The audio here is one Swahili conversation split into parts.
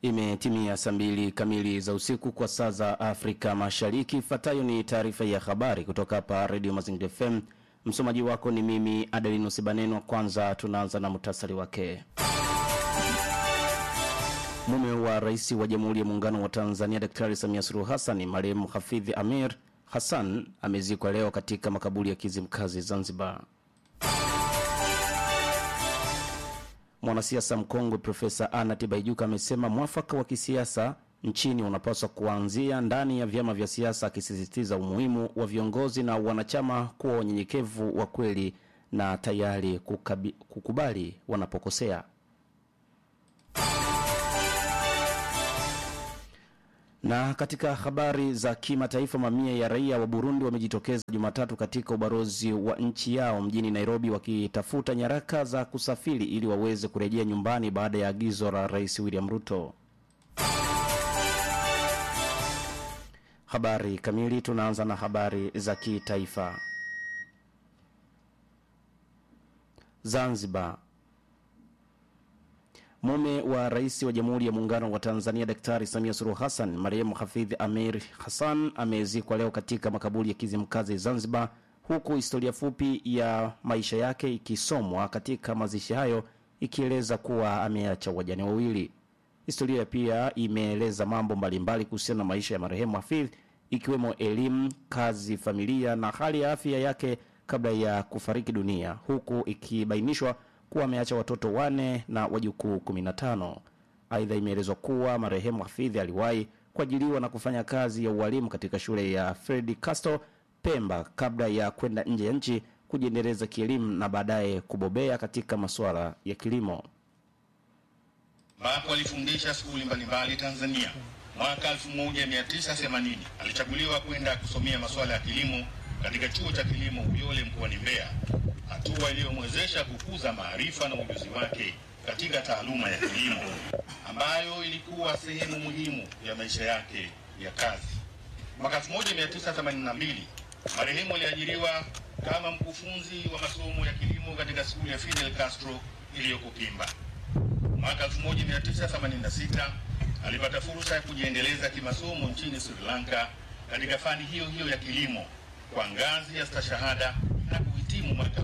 Imetimia saa mbili kamili za usiku kwa saa za Afrika Mashariki. Ifuatayo ni taarifa ya habari kutoka hapa Radio Mazingira FM. Msomaji wako ni mimi Adelino Sibanenwa. Kwanza tunaanza na muhtasari wake. Mume wa rais wa Jamhuri ya Muungano wa Tanzania Daktari Samia Suluhu Hassan, marehemu Hafidhi Amir Hassan amezikwa leo katika makaburi ya Kizimkazi, Zanzibar. Mwanasiasa mkongwe Profesa Anna Tibaijuka amesema mwafaka wa kisiasa nchini unapaswa kuanzia ndani ya vyama vya siasa, akisisitiza umuhimu wa viongozi na wanachama kuwa wanyenyekevu wa kweli na tayari kukabi, kukubali wanapokosea. Na katika habari za kimataifa, mamia ya raia wa Burundi wamejitokeza Jumatatu katika ubalozi wa nchi yao mjini Nairobi wakitafuta nyaraka za kusafiri ili waweze kurejea nyumbani baada ya agizo la Rais William Ruto. Habari kamili, tunaanza na habari za kitaifa. Zanzibar. Mume wa rais wa Jamhuri ya Muungano wa Tanzania Daktari Samia Suluhu Hassan, marehemu Hafidh Amir Hassan amezikwa leo katika makaburi ya Kizimkazi, Zanzibar, huku historia fupi ya maisha yake ikisomwa katika mazishi hayo ikieleza kuwa ameacha wajane wawili. Historia pia imeeleza mambo mbalimbali kuhusiana na maisha ya marehemu Hafidh, ikiwemo elimu, kazi, familia na hali ya afya yake kabla ya kufariki dunia, huku ikibainishwa kuwa ameacha watoto wane na wajukuu 15. Aidha, imeelezwa kuwa marehemu Hafidhi aliwahi kuajiliwa na kufanya kazi ya ualimu katika shule ya Fred Castro Pemba kabla ya kwenda nje ya nchi kujiendeleza kielimu na baadaye kubobea katika masuala ya kilimo. ambapo alifundisha skuli mbalimbali Tanzania. Mwaka 1980 alichaguliwa kwenda kusomea masuala ya kilimo katika chuo cha kilimo Uyole mkoani Mbeya, hatua iliyomwezesha kukuza maarifa na ujuzi wake katika taaluma ya kilimo ambayo ilikuwa sehemu muhimu ya maisha yake ya kazi. Mwaka 1982 marehemu aliajiriwa kama mkufunzi wa masomo ya kilimo katika skuli ya Fidel Castro iliyoko Pemba. Mwaka 1986 alipata fursa ya kujiendeleza kimasomo nchini Sri Lanka katika fani hiyo hiyo ya kilimo kwa ngazi ya stashahada na kuhitimu mwaka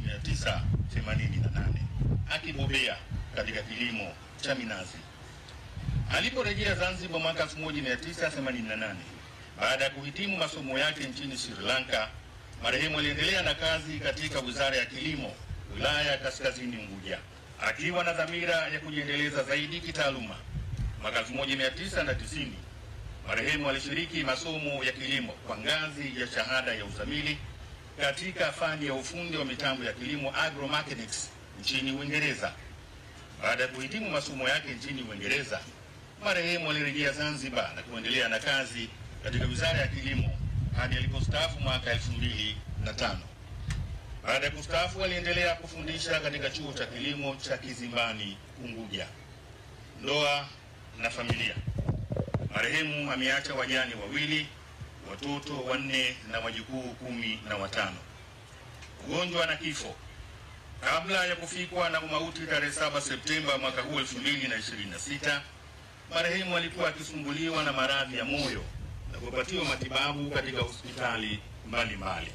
1988 akibobea katika kilimo cha minazi. Aliporejea Zanzibar mwaka 1988 baada ya kuhitimu masomo yake nchini Sri Lanka, marehemu aliendelea na kazi katika Wizara ya Kilimo, wilaya ya Kaskazini Unguja, akiwa na dhamira ya kujiendeleza zaidi kitaaluma. Mwaka 1990 marehemu alishiriki masomo ya kilimo kwa ngazi ya shahada ya uzamili katika fani ya ufundi wa mitambo ya kilimo agromechanics nchini Uingereza. Baada ya kuhitimu masomo yake nchini Uingereza, marehemu alirejea Zanzibar na kuendelea na kazi katika Wizara ya Kilimo hadi alipostaafu mwaka 2005. Baada ya kustaafu, aliendelea kufundisha katika chuo cha kilimo cha Kizimbani Unguja. Ndoa na familia. Marehemu ameacha wajane wawili, watoto wanne na wajukuu kumi na watano. Ugonjwa na kifo. Kabla ya kufikwa na umauti tarehe 7 Septemba mwaka huu 2026, marehemu alikuwa akisumbuliwa na maradhi ya moyo na kupatiwa matibabu katika hospitali mbalimbali.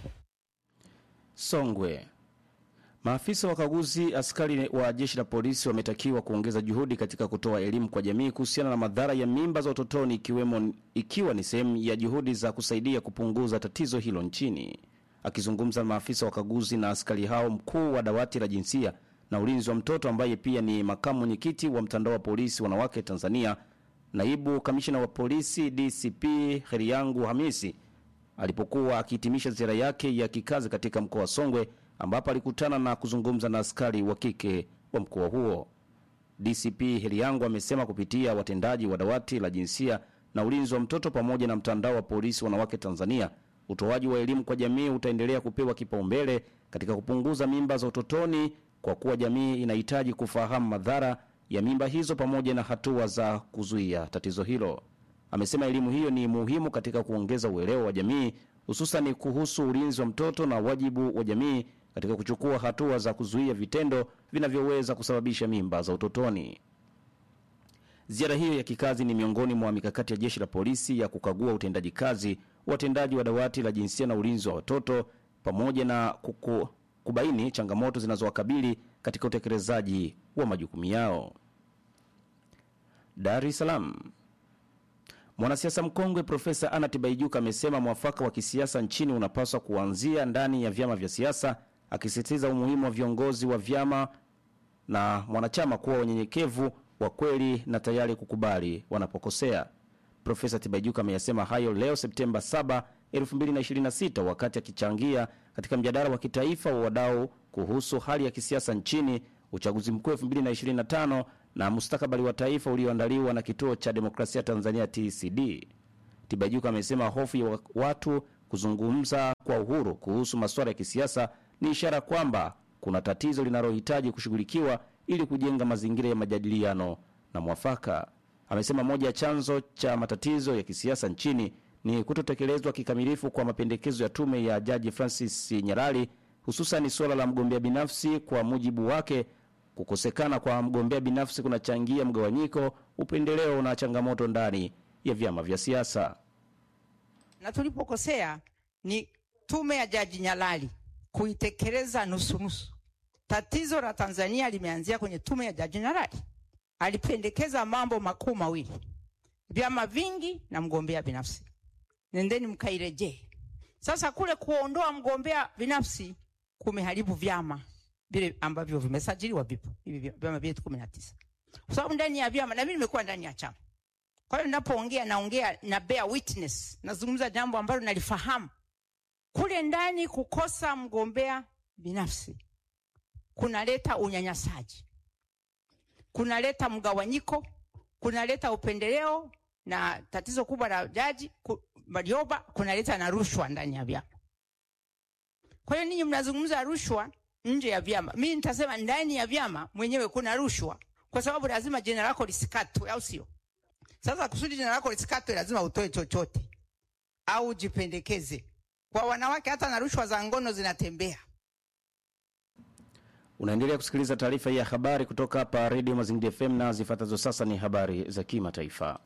Songwe. Maafisa wakaguzi askari wa jeshi la polisi wametakiwa kuongeza juhudi katika kutoa elimu kwa jamii kuhusiana na madhara ya mimba za utotoni ikiwemo ikiwa ni sehemu ya juhudi za kusaidia kupunguza tatizo hilo nchini. Akizungumza na maafisa wakaguzi na askari hao, mkuu wa dawati la jinsia na ulinzi wa mtoto ambaye pia ni makamu mwenyekiti wa mtandao wa polisi wanawake Tanzania, naibu kamishina wa polisi DCP Heriangu Hamisi alipokuwa akihitimisha ziara yake ya kikazi katika mkoa wa Songwe ambapo alikutana na kuzungumza na askari wa kike wa mkoa huo. DCP Heliangu amesema kupitia watendaji wa dawati la jinsia na ulinzi wa mtoto pamoja na mtandao wa polisi wanawake Tanzania, utoaji wa elimu kwa jamii utaendelea kupewa kipaumbele katika kupunguza mimba za utotoni, kwa kuwa jamii inahitaji kufahamu madhara ya mimba hizo pamoja na hatua za kuzuia tatizo hilo. Amesema elimu hiyo ni muhimu katika kuongeza uelewa wa jamii hususan kuhusu ulinzi wa mtoto na wajibu wa jamii katika kuchukua hatua za kuzuia vitendo vinavyoweza kusababisha mimba za utotoni. Ziara hiyo ya kikazi ni miongoni mwa mikakati ya jeshi la polisi ya kukagua utendaji kazi wa watendaji wa dawati la jinsia na ulinzi wa watoto pamoja na kuku, kubaini changamoto zinazowakabili katika utekelezaji wa majukumu yao. Dar es Salaam. Mwanasiasa mkongwe Profesa Anna Tibaijuka amesema mwafaka wa kisiasa nchini unapaswa kuanzia ndani ya vyama vya siasa, akisisitiza umuhimu wa viongozi wa vyama na mwanachama kuwa wanyenyekevu, wa kweli na tayari kukubali wanapokosea. Profesa Tibaijuka ameyasema hayo leo Septemba 7, 2026 wakati akichangia katika mjadala wa kitaifa wa wadau kuhusu hali ya kisiasa nchini, uchaguzi mkuu 2025 na mustakabali wa taifa ulioandaliwa na Kituo cha Demokrasia Tanzania TCD. Tibaijuka amesema hofu ya watu kuzungumza kwa uhuru kuhusu masuala ya kisiasa ni ishara kwamba kuna tatizo linalohitaji kushughulikiwa ili kujenga mazingira ya majadiliano na mwafaka. Amesema moja ya chanzo cha matatizo ya kisiasa nchini ni kutotekelezwa kikamilifu kwa mapendekezo ya tume ya Jaji Francis Nyalali, hususan suala la mgombea binafsi. Kwa mujibu wake, kukosekana kwa mgombea binafsi kunachangia mgawanyiko, upendeleo na changamoto ndani ya vyama vya siasa. Na tulipokosea ni tume ya Jaji Nyalali kuitekeleza nusu nusu. Tatizo la Tanzania limeanzia kwenye tume ya Jaji Nyalali. Alipendekeza mambo makuu mawili, vyama vingi na mgombea binafsi. Nendeni mkairejee. Sasa kule kuondoa mgombea binafsi kumeharibu vyama vile ambavyo vimesajiliwa, vipo hivi vyama vyetu kumi na tisa, kwa sababu ndani ya vyama, na mimi nimekuwa ndani ya chama. Kwa hiyo ninapoongea, naongea na bear witness, nazungumza jambo ambalo nalifahamu. Kule ndani kukosa mgombea binafsi kunaleta unyanyasaji, kunaleta mgawanyiko, kunaleta upendeleo, na tatizo kubwa la Jaji Warioba kunaleta na rushwa ndani ya vyama. Kwa hiyo ninyi mnazungumza rushwa nje ya vyama, mimi nitasema ndani ya vyama mwenyewe kuna rushwa, kwa sababu lazima jina lako lisikatwe, au sio? Sasa kusudi jina lako lisikatwe, lazima utoe chochote au jipendekeze. Kwa wanawake hata na rushwa za ngono zinatembea. Unaendelea kusikiliza taarifa hii ya habari kutoka hapa Radio Mazingira FM na zifuatazo sasa ni habari za kimataifa.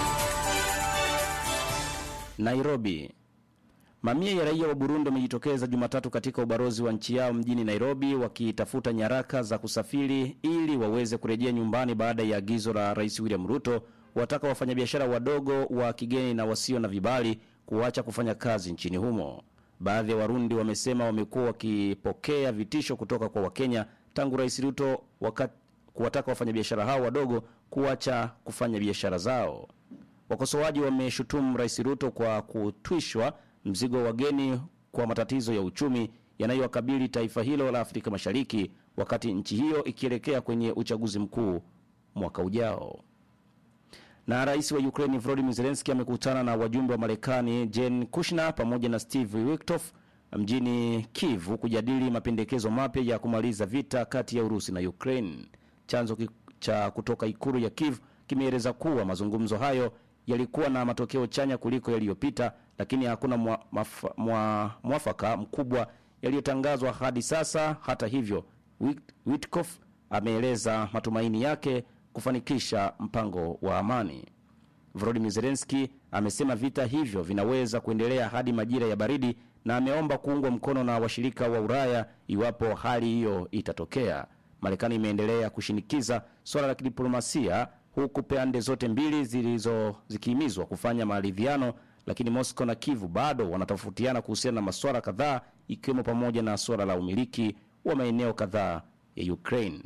Nairobi. Mamia ya raia wa Burundi wamejitokeza Jumatatu katika ubalozi wa nchi yao mjini Nairobi wakitafuta nyaraka za kusafiri ili waweze kurejea nyumbani baada ya agizo la Rais William Ruto wataka wafanyabiashara wadogo wa kigeni na wasio na vibali kuacha kufanya kazi nchini humo. Baadhi ya Warundi wamesema wamekuwa wakipokea vitisho kutoka kwa Wakenya tangu Rais Ruto wakati kuwataka wafanyabiashara hao wadogo kuacha kufanya biashara zao. Wakosoaji wameshutumu Rais Ruto kwa kutwishwa mzigo wa wageni kwa matatizo ya uchumi yanayowakabili taifa hilo la Afrika Mashariki wakati nchi hiyo ikielekea kwenye uchaguzi mkuu mwaka ujao. Na rais wa Ukraine Volodymyr Zelensky amekutana na wajumbe wa Marekani Jen Kushner pamoja na Steve Witkoff mjini Kiev kujadili mapendekezo mapya ya kumaliza vita kati ya Urusi na Ukraine. Chanzo cha kutoka ikulu ya Kiev kimeeleza kuwa mazungumzo hayo yalikuwa na matokeo chanya kuliko yaliyopita, lakini hakuna mwa, mwa, mwa, mwafaka mkubwa yaliyotangazwa hadi sasa. Hata hivyo, Witkoff ameeleza matumaini yake kufanikisha mpango wa amani. Volodymyr Zelensky amesema vita hivyo vinaweza kuendelea hadi majira ya baridi na ameomba kuungwa mkono na washirika wa Ulaya iwapo hali hiyo itatokea. Marekani imeendelea kushinikiza suala la kidiplomasia huku pande zote mbili zilizo zikihimizwa kufanya maridhiano, lakini Moscow na Kiev bado wanatofautiana kuhusiana na masuala kadhaa ikiwemo pamoja na suala la umiliki wa maeneo kadhaa ya Ukraine.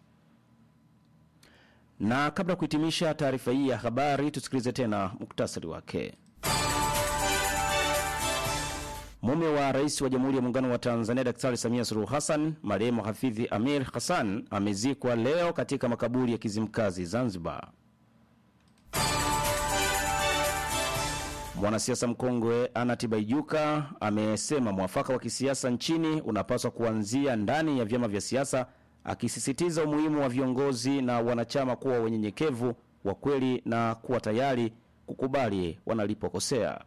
Na kabla ya kuhitimisha taarifa hii ya habari, tusikilize tena muktasari wake. Mume wa rais wa Jamhuri ya Muungano wa Tanzania Daktari Samia Suluhu Hassan, marehemu Hafidhi Amir Hassan amezikwa leo katika makaburi ya Kizimkazi, Zanzibar. Mwanasiasa mkongwe Anna Tibaijuka amesema mwafaka wa kisiasa nchini unapaswa kuanzia ndani ya vyama vya siasa, akisisitiza umuhimu wa viongozi na wanachama kuwa wenyenyekevu, wa kweli na kuwa tayari kukubali wanalipokosea.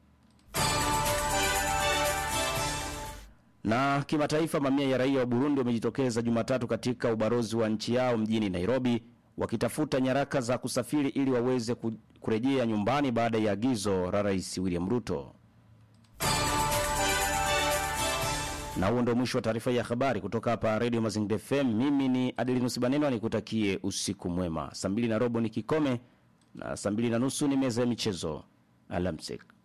Na kimataifa, mamia ya raia wa Burundi wamejitokeza Jumatatu katika ubalozi wa nchi yao mjini Nairobi wakitafuta nyaraka za kusafiri ili waweze ku- kurejea nyumbani baada ya agizo la Rais William Ruto. Na huo ndio mwisho wa taarifa ya habari kutoka hapa Radio Mazingira FM. Mimi ni Adelinus Baneno, nikutakie usiku mwema. Saa mbili na robo ni kikome na saa mbili na nusu ni meza ya michezo. Alamsik.